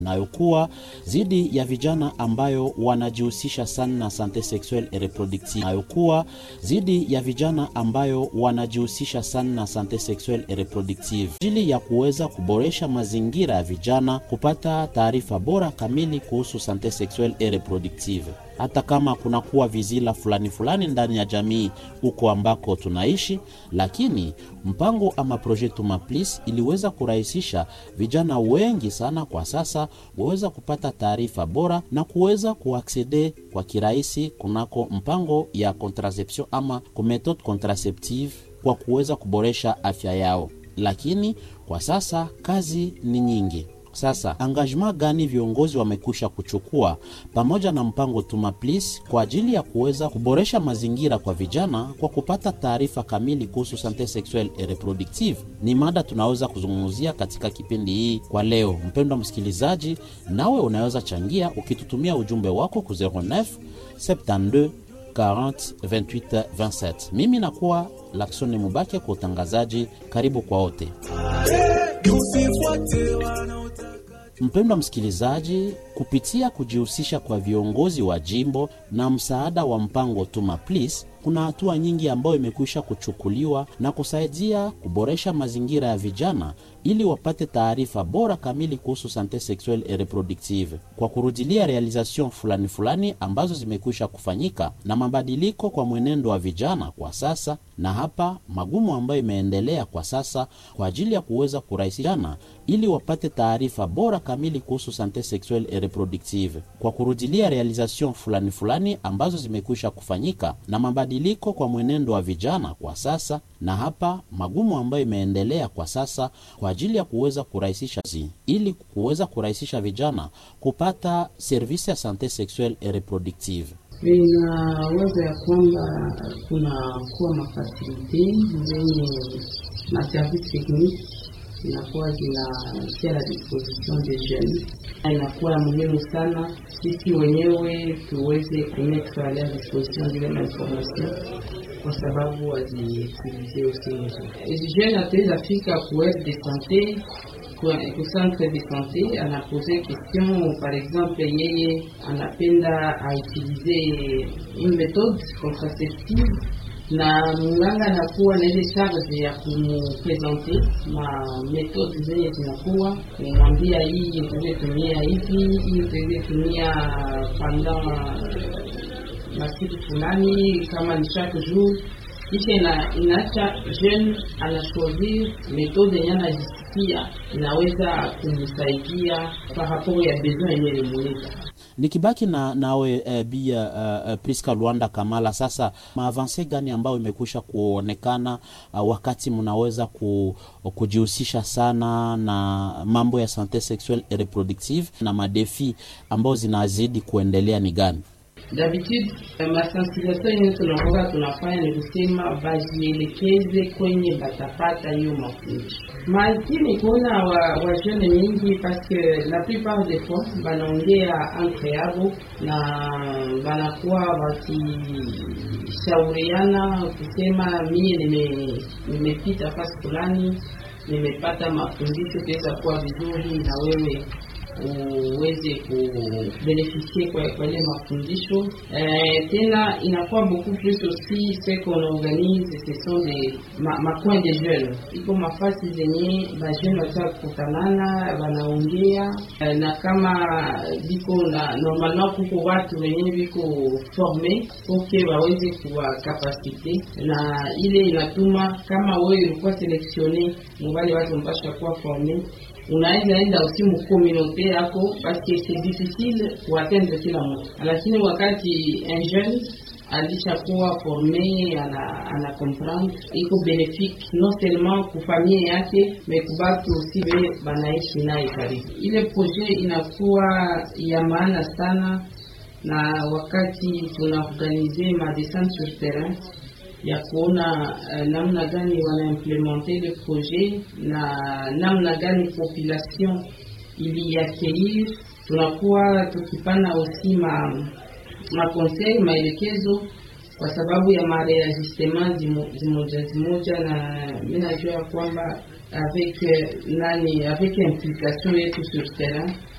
inayokuwa dhidi ya vijana ambayo wanajihusisha sana na sante sexuelle et reproductive, inayokuwa dhidi ya vijana ambayo wanajihusisha sana na sante sexuelle et reproductive, ajili ya kuweza kuboresha mazingira ya vijana kupata taarifa bora kamili kuhusu sante sexuelle et reproductive hata kama kunakuwa vizila fulani fulani ndani ya jamii huko ambako tunaishi, lakini mpango ama projet Tumaplis iliweza kurahisisha vijana wengi sana kwa sasa waweza kupata taarifa bora na kuweza kuaksede kwa kirahisi kunako mpango ya contraception ama ku methode contraceptive kwa kuweza kuboresha afya yao, lakini kwa sasa kazi ni nyingi. Sasa engagement gani viongozi wamekwisha kuchukua pamoja na mpango Tumaplis kwa ajili ya kuweza kuboresha mazingira kwa vijana kwa kupata taarifa kamili kuhusu sante sexuelle et reproductive? Ni mada tunaweza kuzungumzia katika kipindi hii kwa leo. Mpendwa msikilizaji, nawe unaweza changia ukitutumia ujumbe wako ku 09 72 40 28 27. Mimi nakuwa Laksoni Mubake kwa utangazaji. Karibu kwa wote. Mpendwa msikilizaji, kupitia kujihusisha kwa viongozi wa jimbo na msaada wa mpango Tuma Please, kuna hatua nyingi ambayo imekwisha kuchukuliwa na kusaidia kuboresha mazingira ya vijana ili wapate taarifa bora kamili kuhusu sante sexuelle et reproductive, kwa kurudilia realization fulani fulani ambazo zimekwisha kufanyika na mabadiliko kwa mwenendo wa vijana kwa sasa, na hapa magumu ambayo imeendelea kwa sasa kwa ajili ya kuweza kurahisishana ili wapate taarifa bora kamili kuhusu sante sexuelle et reproductive, kwa kurudilia realization fulani fulani ambazo zimekwisha kufanyika na mabadiliko kwa mwenendo wa vijana kwa sasa, na hapa magumu ambayo imeendelea kwa sasa kwa ajili ya kuweza kurahisisha zi, ili kuweza kurahisisha vijana kupata servisi ya sante sexuelle et reproductive. Inawaza ya kwamba kunakuwa mafasilite zenye maservice technique inakuwa zinatia la disposition de jeunes, inakuwa muhimu sana sisi wenyewe tuweze kumetre a leur disposition zile mainformation kwa sababu waziutilize usinzo. Jeune ataweza fika ku aire de sante ku centre de sante, anapose question par exemple, yeye anapenda autilize une méthode contraceptive na mganga anakuwa na ile charge ya kumupresente ma metode zenye zinakuwa kumwambia, hii utaweze tumia hivi, hii utaweze tumia pendant masiku fulani, kama ni chaque jour. Kisha ina, inaacha jeune anashorir metode yenye anajisikia inaweza kumsaidia par rapport ya besoin yenye limuita Nikibaki na nawe e, bia uh, Priska Luanda Kamala, sasa maavanse gani ambayo imekwisha kuonekana uh, wakati mnaweza ku, kujihusisha sana na mambo ya sante sexuelle et reproductive na madefi ambayo zinazidi kuendelea ni gani? D'habitude masensibilisation yenye tunakuwa tunafanya ni kusema bajielekeze kwenye batapata hiyo mafundisho, makini kuona wajene wa mingi paske la plupart des fois banaongea entre yabo na banakuwa wakishauriana kusema mie nimepita nime fasi fulani nimepata mafundisho tuweza kuwa vizuri na wewe uweze kubenefisie kwa kwa ile mafundisho eh, tena inakuwa beaucoup plus aussi ce qu'on organise ce sont des ma, ma coin de jeunes iko mafasi zenye bajeune wata kukutanana wanaongea eh, na kama biko na normalement kuko watu wenye biko forme poke waweze kuwa kapasite na ile inatuma kama wewe ulikuwa selektione mubali watu mpasha kuwa forme unaweza enda usi mukomunote yako paske c'est difficile kuatendre kila mtu, lakini wakati un jeune alishakuwa forme ana, ana comprendre iko benefique non seulement kufamie yake me kubatu usi be banaishi naye karibu. Ile projet inakuwa ya maana sana, na wakati tunaorganize ma descente sur terrain ya kuona uh, namna gani wanaimplementer le projet na namna gani population iliaccueillir. Tunakuwa tukipana aussi ma makonseil maelekezo kwa sababu ya mareajustema zimoja zimoja, na mi najua kwamba avec nani avec implication yetu sur terrain